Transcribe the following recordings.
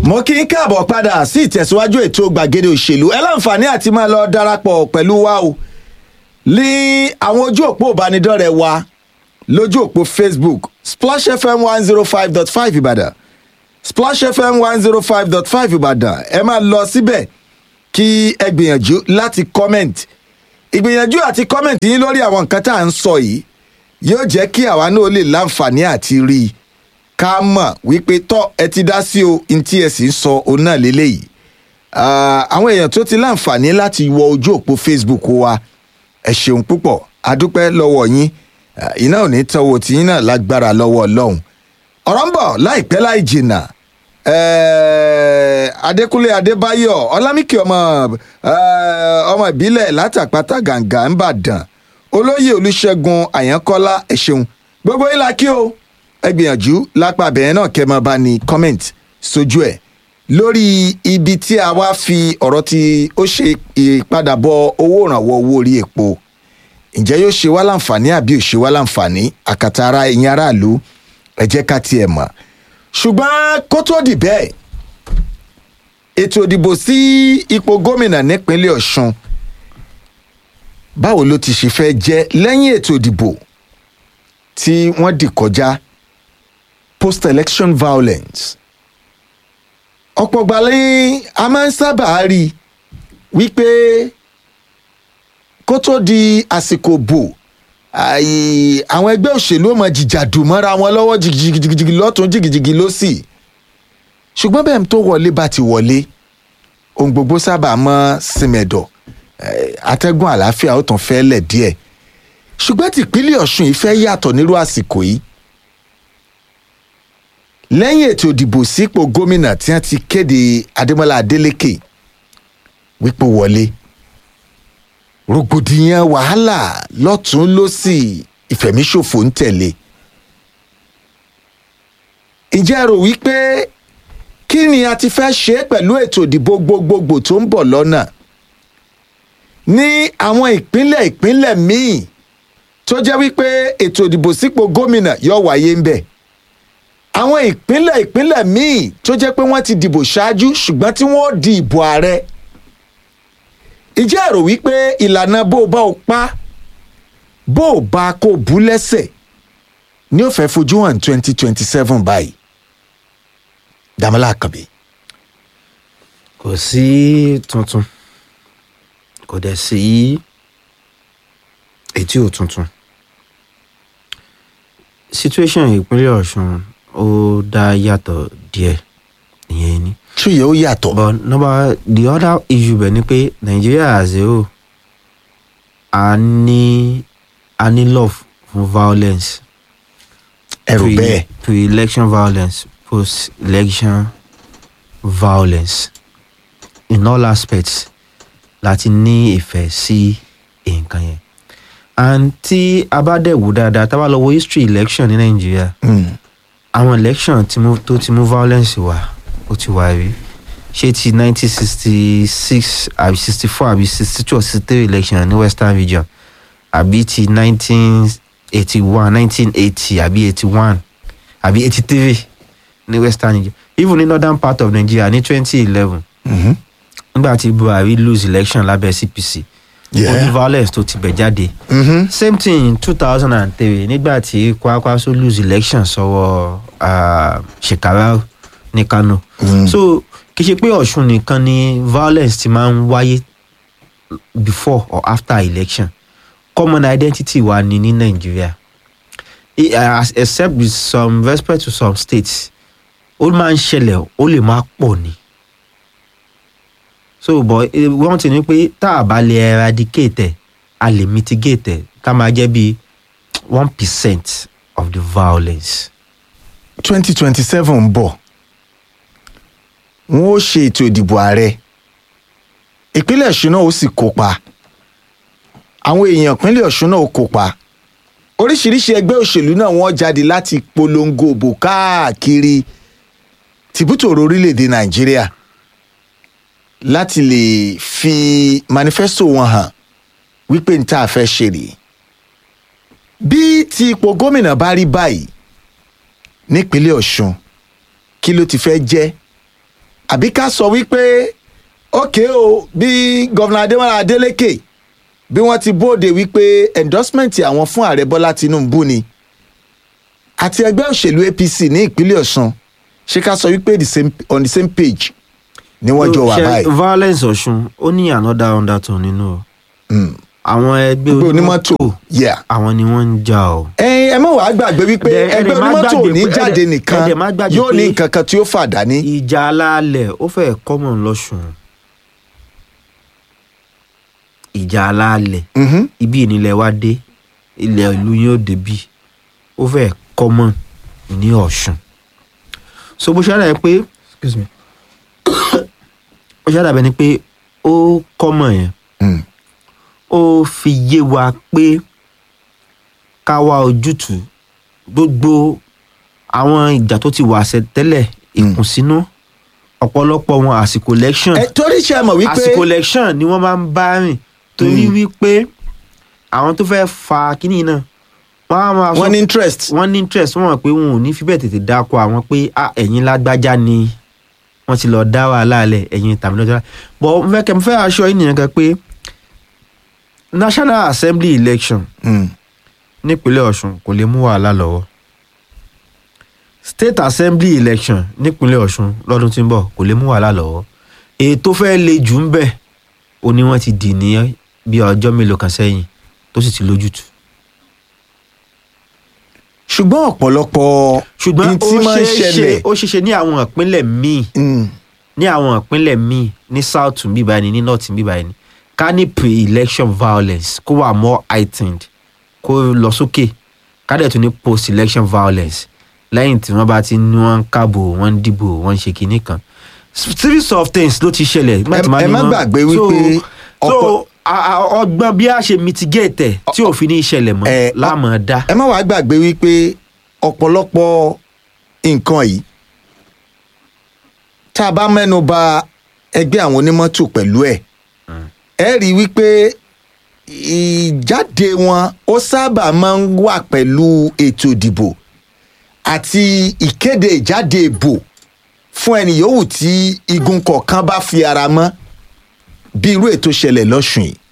mo kí n káàbọ̀ padà sí ìtẹ̀síwájú ètò gbàgede òṣèlú ẹ láǹfààní àti máa lọ darapọ̀ pẹ̀lú wa o ní àwọn ojú òpó ìbánidọ́rẹ̀ẹ́ wa lójú òpó facebook splash fm one zero five dot five ìbàdàn splash fm one zero five dot five ìbàdàn ẹ máa lọ síbẹ̀ kí ẹ gbìyànjú láti comment ìgbìyànjú àti comment yín lórí àwọn nǹkan tá à ń sọ yìí yóò jẹ́ kí àwa náà lè láǹfààní àti rí i ká mọ̀ wípé tọ́ ẹ ti dá sí o n tí ẹ sì ń sọ òun náà lélẹ́yìí Ah, àwọn èèyàn tó ti láǹfààní láti wọ ojú òpó facebook wa ẹ ṣeun púpọ̀ adúpẹ́ lọ́wọ́ yín Ah, iná ò ní tọ́wọ́ tí yín náà lágbára lọ́wọ́ ọlọ́run ọ̀rọ̀ ń bọ̀ láìpẹ́ láì jìnnà Eh, adékúnlé adébáyọ̀ ọlámìkì ọmọ eh, ọmọ ìbílẹ̀ látàpátá gàǹgà ńbàdàn olóyè olùṣègùn àyànkọ́lá ẹ ṣeun gbogbo yín la kí o ẹ gbìyànjú lápá abẹ́yẹn náà kẹ́ ẹ máa bá ní comment sójú ẹ̀ lórí ibi tí a wá fi ọ̀rọ̀ tí ó ṣe ìpadàbọ̀ owó ìrànwọ́ owó orí epo ǹjẹ́ yóò ṣe wá láǹfààní àbí ò ṣe wá láǹfààní àkàtà ara ẹ̀yin aráàlú ẹ jẹ́ ká tiẹ̀ mọ̀ ṣùgbọ́n kó tó dì bẹ́ẹ̀ ètò ìdìbò sí ipò gómìnà nípínlẹ̀ ọ̀ṣun báwo ló ti ṣe fẹ́ jẹ́ lẹ́yìn ètò ìdìbò tí wọ́n dì kọjá post election violence ọ̀pọ̀ gbalẹ̀ a máa ń sábà rí i wípé kó tó di àsìkò bò àì- àwọn ẹgbẹ́ òṣèlú ò mọ jìjàdù mọ́ra wọn lọ́wọ́ jìgìjìgì lọ́tún jìgìjìgì lọ́sì ṣùgbọ́n bẹ́ẹ̀ tó wọlé bá ti wọlé ohun gbogbo sábà mọ́ símẹ̀dọ̀ eh, atẹ́gùn àlàáfíà ó tàn fẹ́ lẹ̀ díẹ̀ ṣùgbọ́n tìpínlẹ̀ ọ̀ṣun yìí fẹ́ yàtọ̀ nírú àsìkò yìí lẹ́yìn ètò ìdìbò sípò gómìnà tí wọ́n ti kéde adémọ́lá adélèké wípé wọlé rògbòdìyàn wàhálà lọ́tún lọ́sì ìfẹ̀míṣòfò ń tẹ̀lé ǹjẹ́ ẹ rò wípé kí ni a ti fẹ́ ṣe pẹ̀lú ètò ìdìbò gbogbogbò tó ń bọ̀ lọ́nà ní àwọn ìpínlẹ̀ ìpínlẹ̀ míì tó jẹ́ wípé ètò ìdìbò sípò gómìnà yóò wáyé ń bẹ̀ àwọn ìpínlẹ̀ ìpínlẹ̀ míì tó jẹ́ pé wọ́n ti dìbò ṣáájú ṣùgbọ́n tí wọ́n di ìbò ààrẹ ìjẹ́ èrò wípé ìlànà bó o bá o pa bó o bá kó o bú lẹ́sẹ̀ ni ó fẹ́ fojú hàn twenty twenty seven báyìí dàmọ́lá àkànbí. kò sí tuntun kò dẹ̀ sí etí ò tuntun situation ìpínlẹ̀ ọ̀ṣun ó dá yàtọ̀ díẹ̀ ìyẹn ni túyẹ̀ ó yàtọ̀. but number the other issue bẹ̀ ni pé nigeria as a whole a ní a ní love fún violence ẹ̀rù pre- bẹ́ẹ̀ pre-election violence post-election violence in all aspects láti ní ìfẹ́ sí nǹkan yẹn and tí a bá dẹ̀ wò dáadáa tá a bá lọ wo history election ní nàìjíríà Mm. àwọn election tí mú tó ti mú violence wá ó ti wá rí ṣé ti nineteen sixty six àbí sixty four àbí sixty two or sixty three election ní western region àbí ti nineteen eighty one nineteen eighty àbí eighty one àbí eighty three ní western region even ní northern part of nigeria ní twenty eleven Mhm. nígbà tí buhari lose election lábẹ́ cpc ó ní Yeah. violence tó ti bẹ̀ jáde Mhm. same thing in two thousand and three nígbà tí kwakwaso lose election sọ́wọ́ uh, shekarau ní kano Mm. so kì í ṣe pé ọ̀ṣun nìkan ni violence ti máa ń wáyé before or after election common identity wa ni ní nàìjíríà I- as- except with some respect to some states ó máa ń ṣẹlẹ̀ ó lè má pọ̀ ni so but eh, wọ́n ti ní pé tá a bá lè eradicate ẹ̀ a lè mitigate ẹ̀ ká máa jẹ́ bí one percent of the violence. twenty twenty seven ń bọ̀ wọ́n ó ṣe ètò ìdìbò ààrẹ ìpínlẹ̀ ọ̀ṣun náà ó sì kópa àwọn èèyàn ìpínlẹ̀ ọ̀ṣun náà ó kópa oríṣiríṣi ẹgbẹ́ òṣèlú náà wọ́n jáde láti polongo òbò káàkiri tìbútòrò orílẹ̀-èdè nàìjíríà láti lè fi manifesto wọn hàn wípé n tá a fẹ́ ṣe rèé bí ti ipò gómìnà bá rí báyìí nípínlẹ̀ ọ̀ṣun kí ló ti fẹ́ jẹ́ àbí ká sọ wípé ókè o bí gọ́vnà adémọ́lá adélékè bí wọ́n ti bóde wípé endorsement àwọn fún ààrẹ bọ́lá tinubu ni àti ẹgbẹ́ òṣèlú apc ní ìpínlẹ̀ ọ̀sùn ṣé ká sọ wípé the same, on the same page ni wọ́n jọ wà Ṣé báyìí. violence ọ̀ṣun ó ní another undertone nínú o Mm. àwọn ẹgbẹ́ Gbogbo onímọ́tò yeah. àwọn ni wọ́n ń jà o. ẹyin ẹ má wàá gbàgbé wípé Ẹ- ẹ ẹgbẹ́ dẹ̀ má onímọ́tò ò gbàgbé ní pé- jáde ẹ dẹ̀- nìkan ẹ dẹ̀ má gbàgbé yóò ní pé- nǹkan kan tí ó fà dání. ìjà alálẹ̀ ó fẹ́ common lọ́sùn ìjà alálẹ̀ Mhm. ibi ìnílẹ̀ wa dé ilẹ̀ ìlú yóò débi ó fẹ́ common ní ọ̀ṣun so bó ṣe àdàbẹ̀ pé excuse me bó ṣe àdàbẹ̀ ni pé ó common yẹn Mm. ó fi yé wa pé ká wá ojútùú gbogbo àwọn ìjà tó ti wà ṣẹ tẹ́lẹ̀ ìkùnsínú ọ̀pọ̀lọpọ̀ wọn àsìkò election ẹ torí ṣe mọ̀ wípé àsìkò election ni wọ́n máa ń bá rìn torí wípé àwọn tó fẹ́ fa kínní náà wọ́n á máa wọ́n ní interest. wọ́n ní interest wọ́n mọ̀ pé wọn ò ní fi bẹ́ẹ̀ tètè dáko àwọn pé ah ẹ̀yin lágbájá ni wọ́n ti lọ dá wàhálà lẹ̀ ẹ̀yin tàbí lọ́jọ́ bọ̀ mo fẹ́ kẹ́ mo fẹ́ aṣọ yìí nìyẹn kan pé national assembly election Mm. nípínlẹ̀ ọ̀ṣun kò lè mú wàhálà lọ́wọ́ state assembly election nípínlẹ̀ ọ̀ṣun lọ́dún tí ń bọ̀ kò lè mú wàhálà lọ́wọ́ èyí tó fẹ́ le jù ń bẹ̀ ó ní wọ́n ti dì ní bí ọjọ́ mélòó kan sẹ́yìn tó sì ti lójútùú ṣùgbọ́n ọ̀pọ̀lọpọ̀ ṣùgbọ́n ní ó tí máa ń ṣeé ṣe ṣẹlẹ̀ ó ṣeé ṣe ní àwọn ìpínlẹ̀ míì Mm. ní àwọn ìpínlẹ̀ míì ní south ń bíbá ẹni ní north ń bíbá ẹni ká ní pre-election violence kó wà more heightened kó lọ sókè ká dẹ̀ tún ní post-election violence lẹ́yìn tí wọ́n bá ti ní wọ́n ń kábò wọ́n ń dìbò wọ́n ń ṣe kinní kan series of things ló ti ṣẹlẹ̀ nígbà tí Ẹ- màá ẹ ní má wọ́n- gbàgbé So- wípé so ọ̀pọ̀- a- a- ọgbọ́n bí a ṣe mitigate ẹ̀ tí òfin ní ìṣẹ̀lẹ̀ mọ́ Ẹ, láàmú dá ẹ má wàá gbàgbé wípé ọ̀pọ̀lọpọ̀ nǹkan yìí tá a bá mẹ́nu ba ẹgbẹ́ àwọn onímọ́tò pẹ̀lú ẹ̀ ẹ rí i wípé ìjáde wọn ó sábà máa ń wà pẹ̀lú ètò ìdìbò àti ìkéde ìjáde ìbò fún ẹni yòówù tí igun kọ̀ọ̀kan bá fi ara mọ́ bí irú ètò ṣẹlẹ̀ lọ́sùn yìí.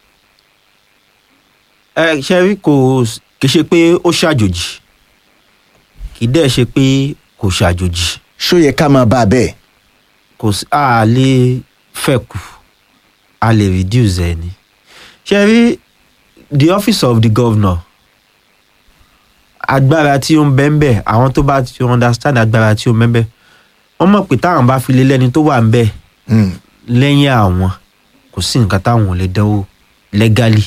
ẹ ṣe rí kò kì í ṣe pé ó ṣàjòjì kì í dẹ̀ ṣe pé kò ṣàjòjì ṣó yẹ ká máa bá a bẹ́ẹ̀. kò sí a lè fẹ́ kù a lè reduce ẹ ni ṣe rí the office of the governor agbára tí ó ń bẹ́ ń bẹ́ àwọn tó bá ti understand agbára tí ó ń bẹ́ ń bẹ́ wọ́n mọ̀ pé táwọn bá fi lé lẹ́ni tó wà ń bẹ́ Mm. lẹ́yìn àwọn kò sí nǹkan táwọn ò lè dánwò legally.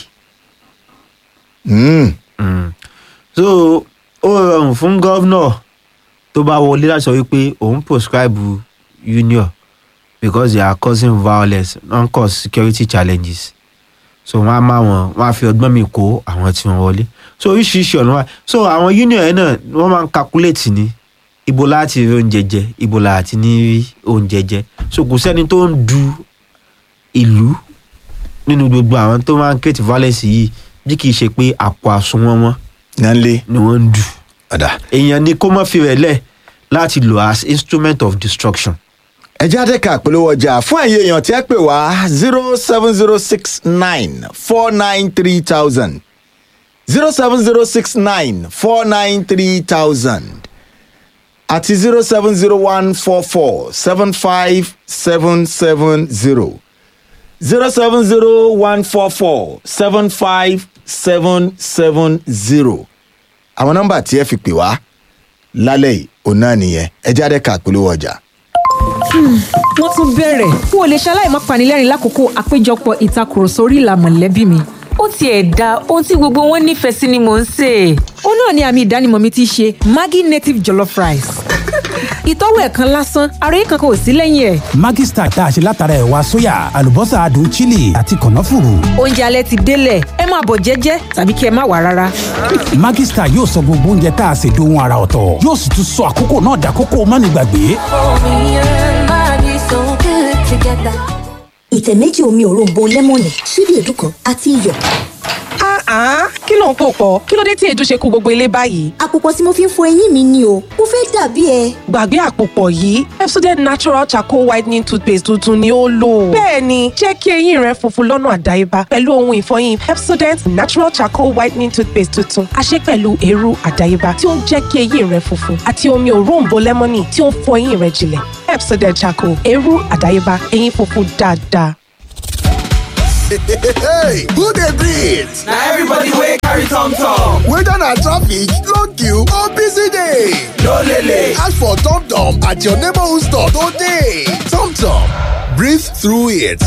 Mm. Mm. so ó rọrùn fún gọ́vnọ̀ tó bá wọlé láti sọ wípé òun prescribe union because they are causing violence non cause security challenges so wọn á máa wọn wọn á fi ọgbọ́n mi kó àwọn tí wọ́n wọlé so oríṣiríṣi ọ̀nà wà so àwọn union yẹn náà wọ́n máa ń calculate ní ibo láti rí oúnjẹ jẹ ibo láti ní rí oúnjẹ jẹ so kò sẹ́ni tó ń du ìlú nínú gbogbo àwọn tó máa ń create violence yìí bí kì í ṣe pé àpò àsùnwọ̀n wọn Nanle. ni wọ́n ń dù Ọ̀dà. èèyàn ni kó má fi rẹ̀ lẹ̀ láti lò as instrument of destruction. ẹ jáde ká polówó ọjà fún ẹ̀yin èèyàn tí ẹ pè wá zero seven zero six nine four nine three thousand zero seven zero six nine four nine three thousand àti zero seven zero one four four seven five seven seven zero zero seven zero one four four seven five seven seven zero àwọn nọ́mbà tí ẹ fi pè wá lálẹ́ yìí òun náà nìyẹn ẹ jáde ká polówó ọjà. wọ́n tún bẹ̀rẹ̀ n ò lè ṣaláì má panilẹ́rìn lákòókò àpéjọpọ̀ ìtakùrọ̀sọ orí ìlà mọ̀lẹ́bí mi. ó tiẹ̀ da ohun tí gbogbo wọn nífẹ̀ẹ́ sí ni mò ń sè é. ó náà ni àmì ìdánimọ̀ mi ti ṣe maggi native jollof rice. ìtọ́wò ẹ̀ kan lásán ara yìí kankan ò sí lẹ́yìn ẹ̀. Maggi Star tá a ṣe látara ẹ̀wà sóyà àlùbọ́sà adùn chili àti kànáfùrù. oúnjẹ alẹ́ ti délẹ̀ ẹ máa bọ̀ jẹ́jẹ́ tàbí kí ẹ má wà rárá. Maggi Star yóò sọ gbogbo oúnjẹ tá a ṣe dohun ara ọ̀tọ̀ yóò sì tún sọ àkókò náà dàkókò mánigbàgbé. ìtẹ̀ méjì omi òróǹbó lẹ́mọ̀nì ṣíbí èédú kan àti iyọ̀. Ah, kí ló ń pò pọ̀? Kí ló dé tí èédú ṣe kó gbogbo ilé báyìí? àpòpọ̀ tí mo fi ń fọ eyín mi ni o mo fẹ́ dàbí ẹ. Gbàgbé àpòpọ̀ yìí, Pepsodent Natural Charcoal Whitening Toothpaste tuntun ni ó lò. Bẹ́ẹ̀ni, jẹ́ kí eyín rẹ funfun lọ́nà àdáyébá pẹ̀lú ohun ìfọyín Pepsodent Natural Charcoal Whitening Toothpaste tuntun. A ṣe pẹ̀lú eérú àdáyébá tí ó ń jẹ́ kí eyín rẹ funfun àti omi òróǹbó lẹ́mọ́nì tí ó ń fọ eyín rẹ jinlẹ̀. Pepsodent Charcoal, eérú àdáyébá, eyín funfun dáadáa. Hey, who dey breathe? Na everybody wey carry tom tom. Whether na traffic, long queue or busy day. No lele. Ask for Tom Tom at your neighborhood store today. Tom Tom, breathe through it.